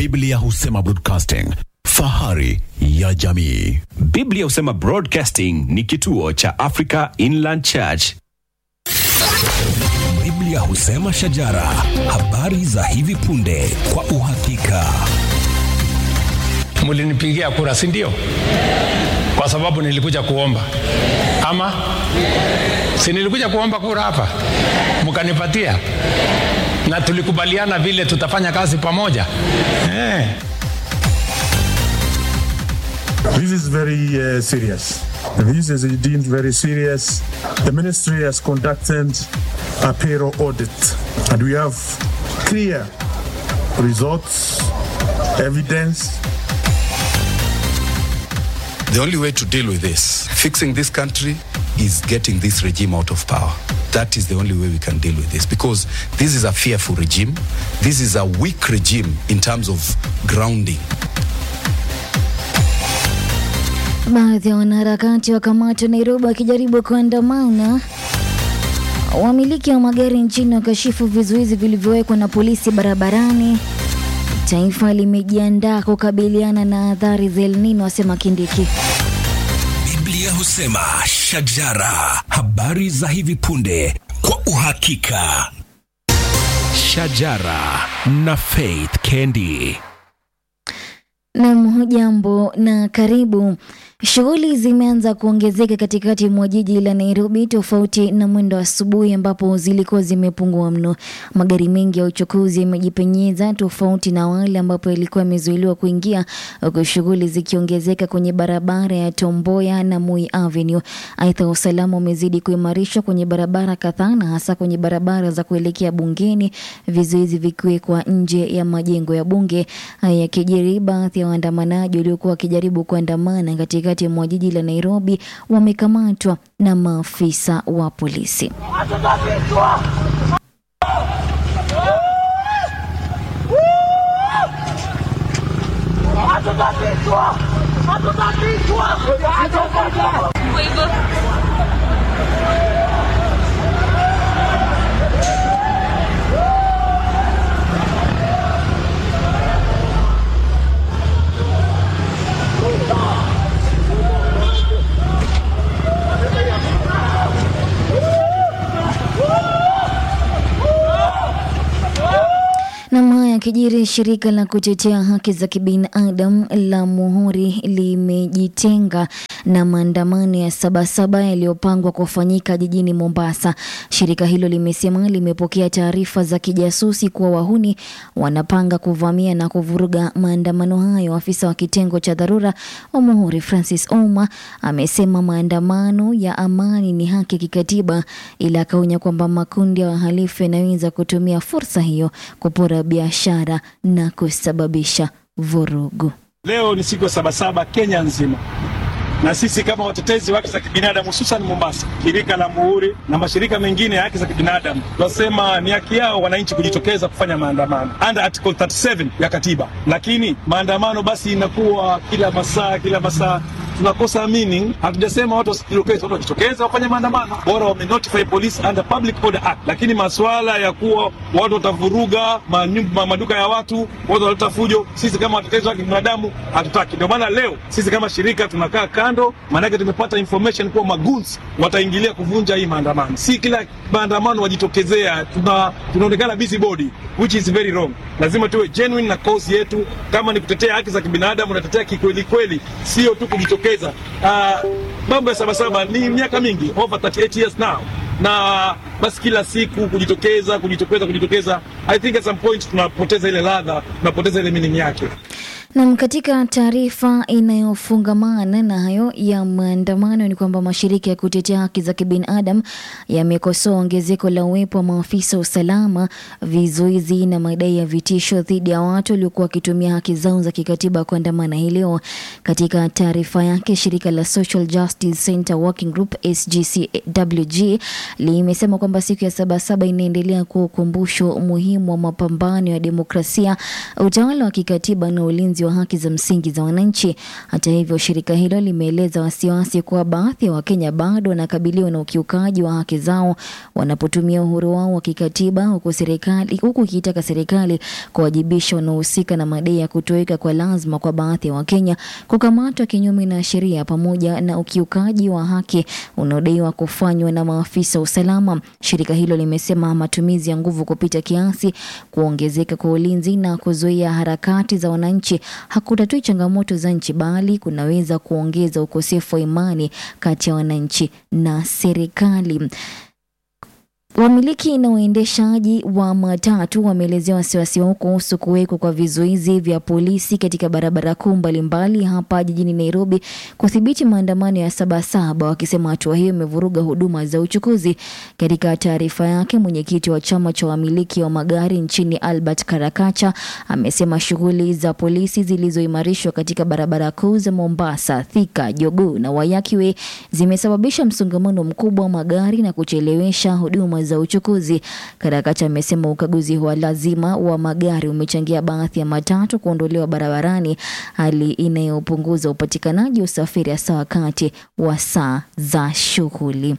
Biblia husema broadcasting, fahari ya jamii. Biblia husema Broadcasting ni kituo cha Africa Inland Church. Biblia husema shajara, habari za hivi punde kwa uhakika. Mlinipigia kura, si ndio? Kwa sababu nilikuja kuomba, ama si nilikuja kuomba kura hapa, mkanipatia, na tulikubaliana vile tutafanya kazi pamoja eh. This is very uh, serious. This is deemed very serious. The ministry has conducted a payroll audit, and we have clear results, evidence. The only way to deal with this, fixing this country, is getting this regime out of power. That is the only way we can deal with this because this is a fearful regime. This is a weak regime in terms of grounding. Baadhi ya wanaharakati wakamatwa Nairobi wakijaribu kuandamana. Wamiliki wa magari nchini wakashifu vizuizi vilivyowekwa na polisi barabarani. Taifa limejiandaa kukabiliana na athari za El Nino, asema Kindiki. Biblia husema shajara, habari za hivi punde kwa uhakika. Shajara na Faith Kendi. Nam, hujambo na karibu. Shughuli zimeanza kuongezeka katikati mwa jiji la Nairobi, tofauti na mwendo wa asubuhi ambapo zilikuwa zimepungua mno. Magari mengi ya uchukuzi yamejipenyeza, tofauti na wale ambapo yalikuwa yamezuiliwa kuingia, huku shughuli zikiongezeka kwenye barabara ya Tomboya na Moi Avenue. Aidha, usalama umezidi kuimarishwa kwenye barabara kadhaa na hasa kwenye barabara za kuelekea bungeni, vizuizi vikiwekwa nje ya majengo ya bunge. Haya yakijiri, baadhi ya waandamanaji waliokuwa wakijaribu kuandamana katikati mwa jiji la Nairobi wamekamatwa na maafisa wa polisi. Nam haya yakijiri, shirika la kutetea haki za kibinadamu la Muhuri limejitenga na maandamano ya Sabasaba yaliyopangwa kufanyika jijini Mombasa. Shirika hilo limesema limepokea taarifa za kijasusi kuwa wahuni wanapanga kuvamia na kuvuruga maandamano hayo. Afisa wa kitengo cha dharura wa Muhuri Francis Ouma amesema maandamano ya amani ni haki kikatiba, ila akaonya kwamba makundi ya wahalifu yanaweza kutumia fursa hiyo kupora biashara na kusababisha vurugu. Leo ni siku ya Sabasaba Kenya nzima, na sisi kama watetezi wa haki za kibinadamu hususan Mombasa, shirika la Muhuri na mashirika mengine ya haki za kibinadamu tunasema ni haki yao wananchi kujitokeza kufanya maandamano under article 37 ya katiba, lakini maandamano basi inakuwa kila masaa kila masaa tunakosa meaning. Hatujasema watu wasijitokeze, watu wajitokeze wafanye maandamano, bora wame notify police under public order act. Lakini masuala ya kuwa watu watavuruga manyumba, maduka ya watu, watu wataleta fujo, sisi kama watetezi wa kibinadamu hatutaki. Ndio maana leo sisi kama shirika tunakaa kando, maanake tumepata information kuwa magunzi wataingilia kuvunja hii maandamano. Si kila maandamano wajitokezea, tuna tunaonekana busybody which is very wrong. Lazima tuwe genuine na cause yetu, kama ni kutetea haki za kibinadamu, natetea kikweli kweli, sio tu kujitokeza. Uh, mambo ya Sabasaba ni miaka mingi, over 38 years now, na basi kila siku kujitokeza kujitokeza kujitokeza, I think at some point tunapoteza ile ladha, tunapoteza ile meaning yake. Nam, katika taarifa inayofungamana na hayo ya maandamano ni kwamba mashirika ya kutetea haki za kibinadamu yamekosoa ongezeko la uwepo wa maafisa wa usalama, vizuizi na madai ya vitisho dhidi ya watu waliokuwa wakitumia haki zao za kikatiba kuandamana hii leo. Katika taarifa yake, shirika la Social Justice Center Working Group SGCWG limesema kwamba siku ya Sabasaba inaendelea kuwa ukumbusho muhimu wa mapambano ya demokrasia, utawala wa kikatiba na ulinzi ulinzi wa haki za msingi za wananchi. Hata hivyo, shirika hilo limeeleza wasiwasi kuwa baadhi ya Wakenya bado wanakabiliwa na ukiukaji wa haki zao wanapotumia uhuru wao wa kikatiba, huku serikali huku ikiitaka serikali kuwajibisha wanaohusika na madai ya kutoweka kwa lazima kwa baadhi ya Wakenya, kukamatwa kinyume na sheria, pamoja na ukiukaji wa haki unaodaiwa kufanywa na maafisa wa usalama. Shirika hilo limesema matumizi ya nguvu kupita kiasi, kuongezeka kwa ulinzi na kuzuia harakati za wananchi hakutatui changamoto za nchi, bali kunaweza kuongeza ukosefu wa imani kati ya wananchi na serikali. Wamiliki na waendeshaji wa matatu wameelezea wasiwasi wao kuhusu kuwekwa kwa vizuizi vya polisi katika barabara kuu mbalimbali hapa jijini Nairobi kudhibiti maandamano ya Sabasaba, wakisema hatua hiyo imevuruga huduma za uchukuzi. Katika taarifa yake, mwenyekiti wa chama cha wamiliki wa magari nchini Albert Karakacha amesema shughuli za polisi zilizoimarishwa katika barabara kuu za Mombasa, Thika, Jogoo na Waiyaki Way zimesababisha msongamano mkubwa wa magari na kuchelewesha huduma za uchukuzi. Karakacha amesema ukaguzi wa lazima wa magari umechangia baadhi ya matatu kuondolewa barabarani, hali inayopunguza upatikanaji wa usafiri hasa wakati wa saa za shughuli.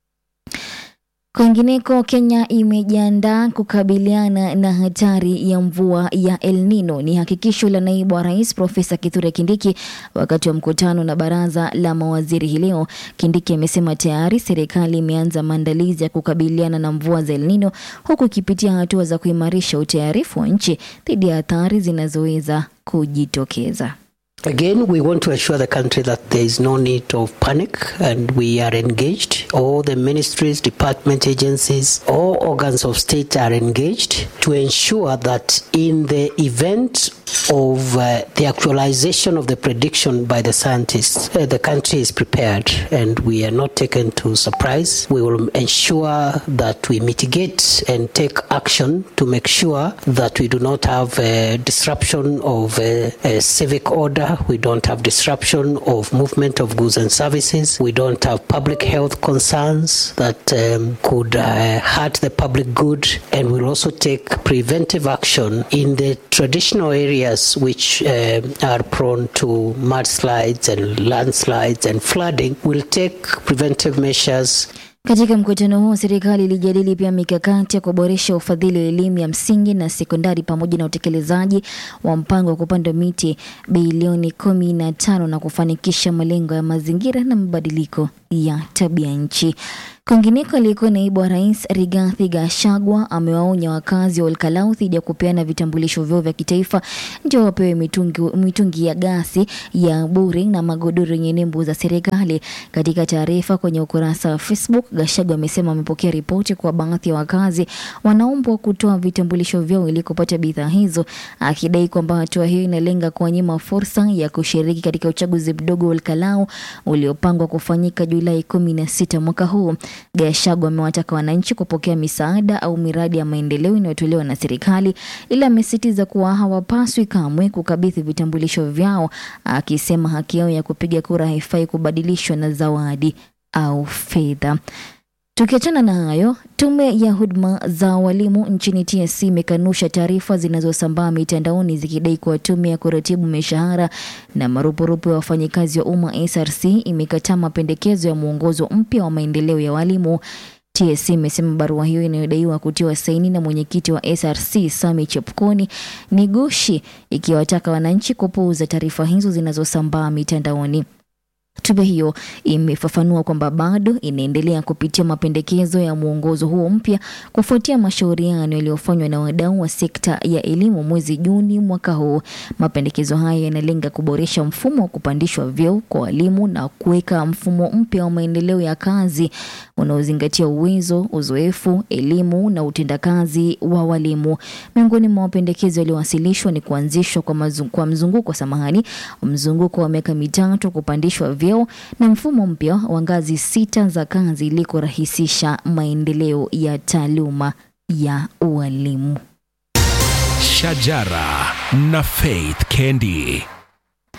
Kwingineko, Kenya imejiandaa kukabiliana na hatari ya mvua ya El Nino. Ni hakikisho la naibu wa rais Profesa Kithure Kindiki wakati wa mkutano na baraza la mawaziri hii leo. Kindiki amesema tayari serikali imeanza maandalizi ya kukabiliana na mvua za El Nino, huku ikipitia hatua za kuimarisha utayarifu wa nchi dhidi ya athari zinazoweza kujitokeza. Again, we want to assure the country that there is no need of panic and we are engaged. All the ministries, department agencies, all organs of state are engaged to ensure that in the event of uh, the actualization of the prediction by the scientists, uh, the country is prepared and we are not taken to surprise. We will ensure that we mitigate and take action to make sure that we do not have a disruption of uh, a civic order we don't have disruption of movement of goods and services. We don't have public health concerns that um, could uh, hurt the public good. And we'll also take preventive action in the traditional areas which uh, are prone to mudslides and landslides and flooding. We'll take preventive measures Katika mkutano huo serikali ilijadili pia mikakati ya kuboresha ufadhili wa elimu ya msingi na sekondari pamoja na utekelezaji wa mpango wa kupanda miti bilioni kumi na tano na kufanikisha malengo ya mazingira na mabadiliko ya tabia nchi. Kwingineko, aliyekuwa naibu wa rais Rigathi Gachagua amewaonya wakazi wa Olkalau dhidi ya kupeana vitambulisho vyao vya kitaifa ndio wapewe mitungi, mitungi ya gasi ya bure na magodoro yenye nembo za serikali. Katika taarifa kwenye ukurasa wa Facebook, Gachagua amesema amepokea ripoti kwa baadhi ya wakazi wanaombwa kutoa vitambulisho vyao ili kupata bidhaa hizo, akidai kwamba hatua hiyo inalenga kuwanyima fursa ya kushiriki katika uchaguzi mdogo wa Olkalau uliopangwa kufanyika Julai kumi na sita mwaka huu. Gachagua amewataka wananchi kupokea misaada au miradi ya maendeleo inayotolewa na serikali, ila amesisitiza kuwa hawapaswi kamwe kukabidhi vitambulisho vyao, akisema haki yao ya kupiga kura haifai kubadilishwa na zawadi au fedha. Tukiachana na hayo, tume ya huduma za walimu nchini TSC imekanusha taarifa zinazosambaa mitandaoni zikidai kuwa tume ya kuratibu mishahara na marupurupu ya wafanyikazi wa umma SRC imekataa mapendekezo ya mwongozo mpya wa maendeleo ya walimu. TSC imesema barua hiyo inayodaiwa kutiwa saini na mwenyekiti wa SRC Sami Chepkoni ni gushi, ikiwataka wananchi kupuuza taarifa hizo zinazosambaa mitandaoni. Tume hiyo imefafanua kwamba bado inaendelea kupitia mapendekezo ya mwongozo huo mpya kufuatia mashauriano yaliyofanywa na wadau wa sekta ya elimu mwezi Juni mwaka huu. Mapendekezo hayo yanalenga kuboresha mfumo wa kupandishwa vyeo kwa walimu na kuweka mfumo mpya wa maendeleo ya kazi unaozingatia uwezo, uzoefu, elimu na utendakazi wa walimu. Miongoni mwa mapendekezo yaliyowasilishwa ni kuanzishwa kwa, mazu, kwa mzunguko samahani, mzunguko wa miaka mitatu kupandishwa vyeo na mfumo mpya wa ngazi sita za kazi ili kurahisisha maendeleo ya taaluma ya ualimu. Shajara na Faith Kendi.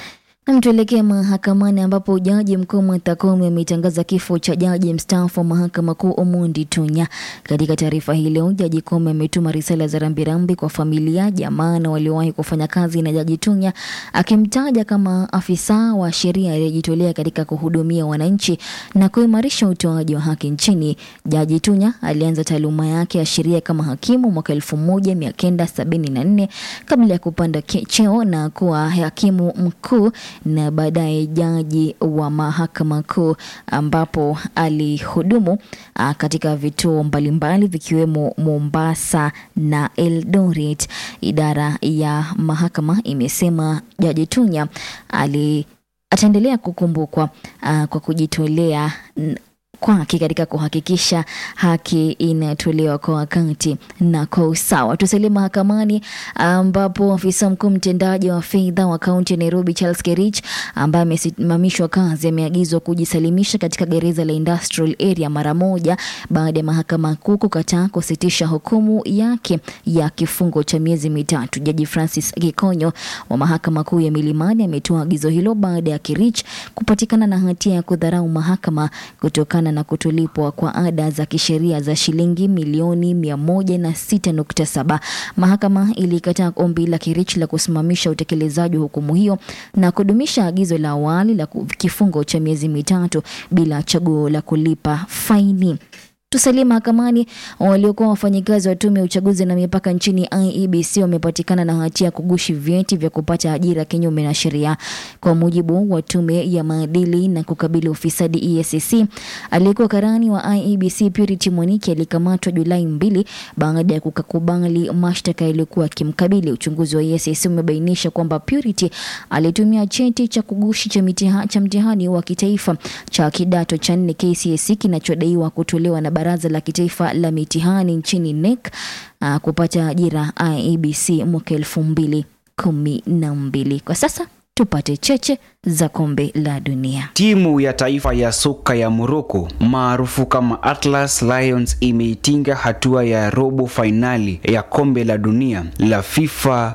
Na tuelekee mahakamani ambapo jaji mkuu Martha Koome ametangaza kifo cha jaji mstaafu wa mahakama kuu Omondi Tunya. Katika taarifa hii leo, jaji Koome ametuma risala za rambirambi kwa familia, jamaa na waliowahi kufanya kazi na jaji Tunya, akimtaja kama afisa wa sheria aliyejitolea katika kuhudumia wananchi na kuimarisha utoaji wa haki nchini. Jaji Tunya alianza taaluma yake ya sheria kama hakimu mwaka 1974 kabla ya kupanda ke- cheo na kuwa hakimu mkuu na baadaye jaji wa mahakama kuu ambapo alihudumu ah, katika vituo mbalimbali vikiwemo Mombasa na Eldoret. Idara ya mahakama imesema jaji Tunya ali ataendelea kukumbukwa uh, kwa kujitolea n- kwake katika kuhakikisha haki inatolewa kwa wakati na kwa usawa. Tusalie mahakamani ambapo afisa mkuu mtendaji wa fedha wa kaunti ya Nairobi Charles Kerich ambaye amesimamishwa kazi ameagizwa kujisalimisha katika gereza la Industrial Area mara moja baada ya mahakama kuu kukataa kusitisha hukumu yake ya kifungo cha miezi mitatu. Jaji Francis Gikonyo wa mahakama kuu ya Milimani ametoa agizo hilo baada ya Kirich kupatikana na hatia ya kudharau mahakama kutokana na kutolipwa kwa ada za kisheria za shilingi milioni 106.7. Mahakama ilikataa ombi la Kirich la kusimamisha utekelezaji wa hukumu hiyo na kudumisha agizo la awali la ku- kifungo cha miezi mitatu bila chaguo la kulipa faini. Tusalie mahakamani. Waliokuwa wafanyikazi wa tume ya uchaguzi na mipaka nchini IEBC wamepatikana na hatia ya kugushi vyeti vya kupata ajira kinyume na sheria. Kwa mujibu wa tume ya maadili na kukabili ufisadi EACC, aliyekuwa karani wa IEBC Purity Mwaniki alikamatwa Julai mbili baada ya kukakubali mashtaka yaliyokuwa akimkabili. Uchunguzi wa EACC umebainisha kwamba Purity alitumia cheti cha kugushi cha, mitiha, cha mtihani wa kitaifa cha kidato cha nne KCSE kinachodaiwa kutolewa na Baraza la Kitaifa la Mitihani nchini NEC uh, kupata ajira IEBC mwaka elfu mbili kumi na mbili. Kwa sasa tupate cheche za kombe la dunia. Timu ya taifa ya soka ya Morocco maarufu kama Atlas Lions imeitinga hatua ya robo fainali ya kombe la dunia la FIFA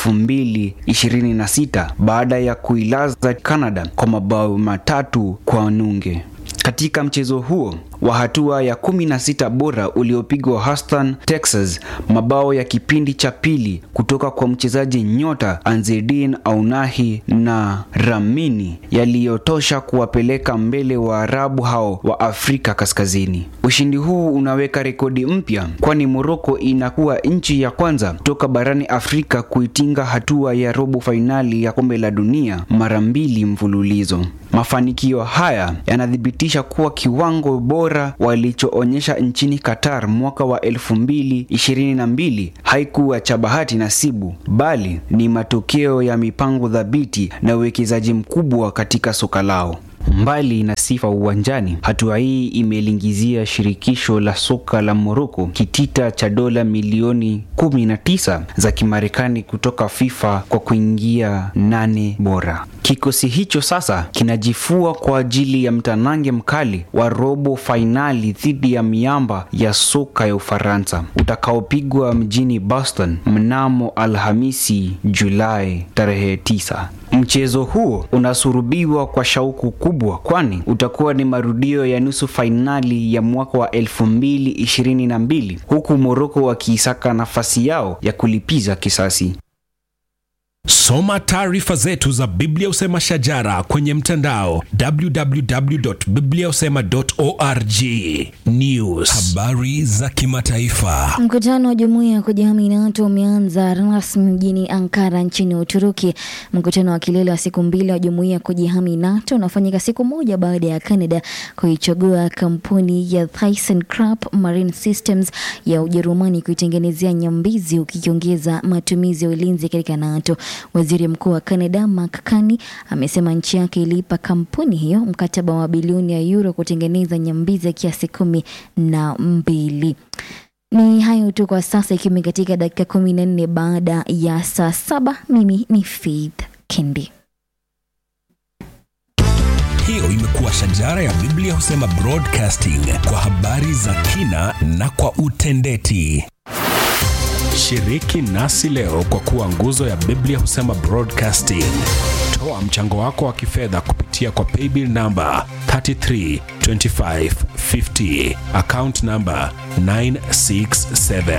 2026 baada ya kuilaza Canada kwa mabao matatu kwa nunge. Katika mchezo huo wa hatua ya 16 bora uliopigwa Houston, Texas, mabao ya kipindi cha pili kutoka kwa mchezaji nyota Anzedine Aunahi na Ramini yaliyotosha kuwapeleka mbele Waarabu hao wa Afrika Kaskazini. Ushindi huu unaweka rekodi mpya, kwani Morocco inakuwa nchi ya kwanza kutoka barani Afrika kuitinga hatua ya robo fainali ya kombe la dunia mara mbili mfululizo. Mafanikio haya yanathibitisha kuwa kiwango bora walichoonyesha nchini Qatar mwaka wa 2022 haikuwa cha bahati nasibu, bali ni matokeo ya mipango thabiti na uwekezaji mkubwa katika soka lao. Mbali na sifa uwanjani, hatua hii imelingizia shirikisho la soka la Morocco kitita cha dola milioni 19 za Kimarekani kutoka FIFA kwa kuingia nane bora. Kikosi hicho sasa kinajifua kwa ajili ya mtanange mkali wa robo fainali dhidi ya miamba ya soka ya Ufaransa utakaopigwa mjini Boston mnamo Alhamisi Julai tarehe 9. Mchezo huo unasurubiwa kwa shauku kubwa, kwani utakuwa ni marudio ya nusu fainali ya mwaka wa 2022 huku Morocco wakiisaka nafasi yao ya kulipiza kisasi. Soma taarifa zetu za Biblia Usema Shajara kwenye mtandao www.bibliausema.org. News, habari za kimataifa. Mkutano wa jumuiya ya kujihami NATO umeanza rasmi mjini Ankara nchini Uturuki. Mkutano wa kilele wa siku mbili wa jumuiya ya kujihami NATO unafanyika siku moja baada ya Canada kuichagua kampuni ya ThyssenKrupp Marine Systems ya Ujerumani kuitengenezea nyambizi, ukiongeza matumizi ya ulinzi katika NATO. Waziri Mkuu wa Canada Mark Carney amesema nchi yake iliipa kampuni hiyo mkataba wa bilioni ya euro kutengeneza nyambizi ya kiasi kumi na mbili. Ni hayo tu kwa sasa, ikiwa katika dakika kumi na nne baada ya saa saba. Mimi ni Faith Kendi. Hiyo imekuwa Shajara ya Biblia Husema Broadcasting kwa habari za kina na kwa utendeti. Shiriki nasi leo kwa kuwa nguzo ya Biblia Husema Broadcasting. Toa mchango wako wa kifedha kupitia kwa paybill namba 332550 account namba 967.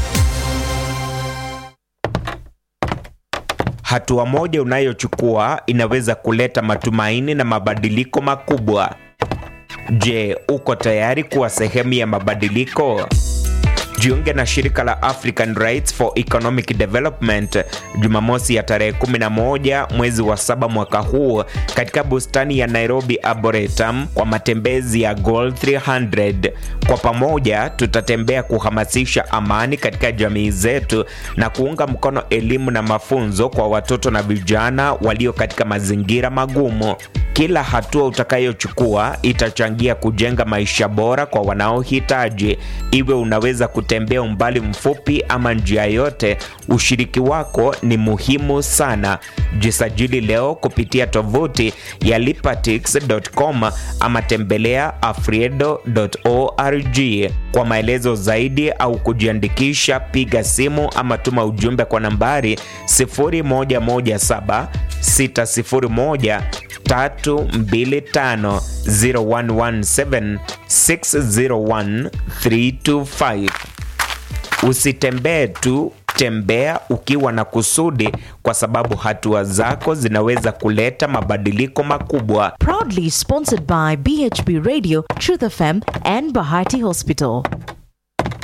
Hatua moja unayochukua inaweza kuleta matumaini na mabadiliko makubwa. Je, uko tayari kuwa sehemu ya mabadiliko? Jiunge na shirika la African Rights for Economic Development Jumamosi ya tarehe 11 mwezi wa saba mwaka huu katika bustani ya Nairobi Arboretum kwa matembezi ya Goal 300. Kwa pamoja tutatembea kuhamasisha amani katika jamii zetu na kuunga mkono elimu na mafunzo kwa watoto na vijana walio katika mazingira magumu. Kila hatua utakayochukua itachangia kujenga maisha bora kwa wanaohitaji. Iwe unaweza kutembea umbali mfupi ama njia yote, ushiriki wako ni muhimu sana. Jisajili leo kupitia tovuti ya lipatix.com ama tembelea afriedo.org. Kwa maelezo zaidi au kujiandikisha, piga simu ama tuma ujumbe kwa nambari 0117 601 325 0117 601 325. Usitembee tu, tembea ukiwa na kusudi, kwa sababu hatua zako zinaweza kuleta mabadiliko makubwa. Proudly sponsored by BHB Radio, Truth FM, and Bahati Hospital.